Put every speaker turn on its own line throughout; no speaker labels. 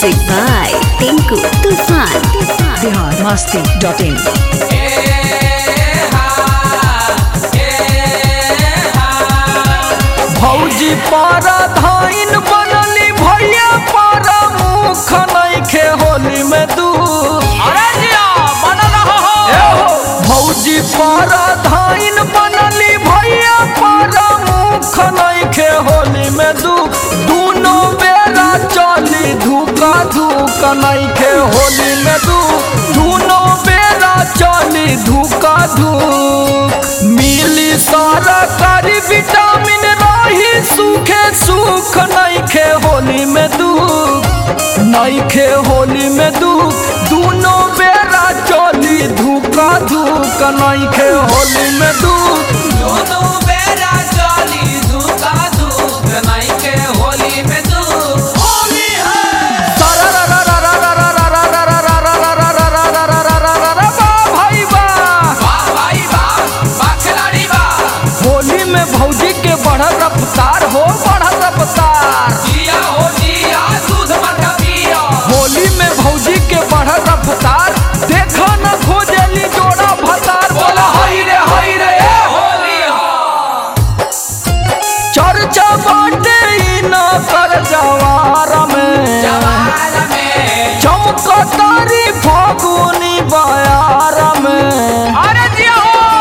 Music by Tinku Tufan.
Bihar Masti dot in
भौजी पारा धाइन बनली भैया पारा मुख नइखे होली में दू अरे जिया बनल हो भौजी पारा धाइन बनली भैया पारा मुख नइखे होली में दू दूनो बेरा चली धूका धूका नइखे होली में दू दूनो बेरा चली धूका धूक मिली सारा कारी विटामिन रही सूखे सुख नइखे होली में दुख नइखे होली में दुख दूनो बेरा चली धूका धूक नइखे होली में दुख
दोनों बेरा चली धूका धूक नइखे होली में तू होली है
भाई बा
वाह भाई वाह वाह खिलाड़ी वाह
होली में भौजी के बढ़ल रफ्तार हो बढ़ल रफ्तार
जिया हो जिया दूध मत पिया
होली में भौजी के बढ़ल रफ्तार देखो न खोजली जोड़ा भतार बोला हई रे हई रे ए हो।
होली हो
चर्चा बाटे ई न कर जवार में
जवार में
चमकतारी फागुनी बयार में
अरे जिया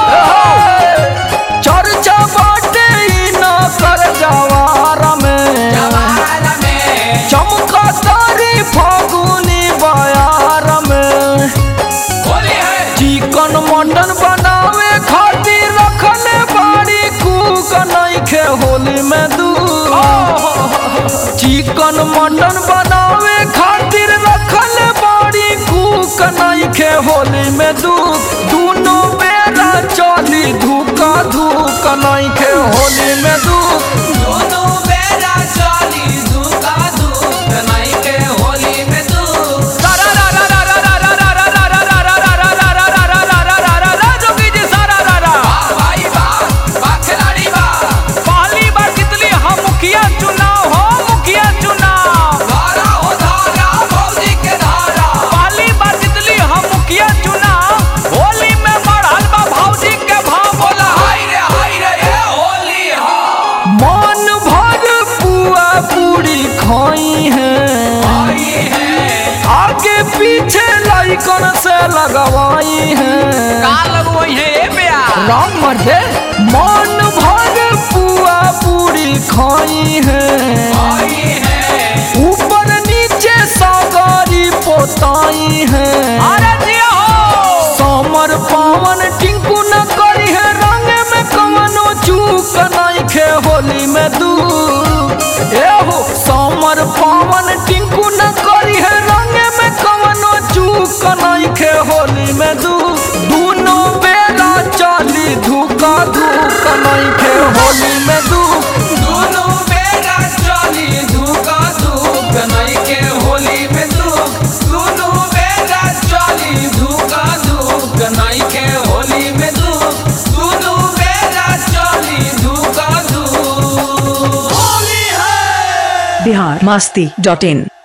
चर्चा बाटे ई न कर जवार में
जवार में
चमकतारी फागुनी बयार में
होली है
चिकन मटन बनावे खातिर रखले बाड़ी कूक नइखे होली में दू चिकन मटन बनावे खातिर रखले बाड़ी कूक नइखे होली में दू दूनो बेरा चली धूका धूक नइखे होली में दू
दोनों बेरा चली धूका धूक नइखे होली में तू
जोगी जी सारा रारा
वाह भाई वाह वाह खिलाड़ी वाह
पहली बार कितली हम मुखिया चुनाव हो मुखिया चुनाव
धारा हो धारा भौजी के धारा
पहली बार कितली हम मुखिया चुनाव होली में बढ़ल बा भौजी के भाव बोला
हाय रे हाय रे ये होली हो
मन भर पुआ पूरी खाई है
आई है
आगे पीछे लाइकन से लगवाई है
का लगवई है ए प्या
राम मर्दे मन भर पुआ पूरी खाई है
आई है
ऊपर नीचे सागारी पोताई है
अरे जिया हो
समर पावन टिंकू न करी है रंग में कमनो चूक नहीं खे होली में दू एहो समर पावन टिंकू न करी है रंग में कमनो चूक नहीं खे होली में दू दूनो बेरा चली धूका धूक नहीं खे होली में दू
दोनों बेरा चली धूका धूक नइखे होली में धूक दोनों बेरा चली धूका धूक नइखे होली में धूक दोनों बेरा चली धूका धूक होली है
बिहार मस्ती डॉट इन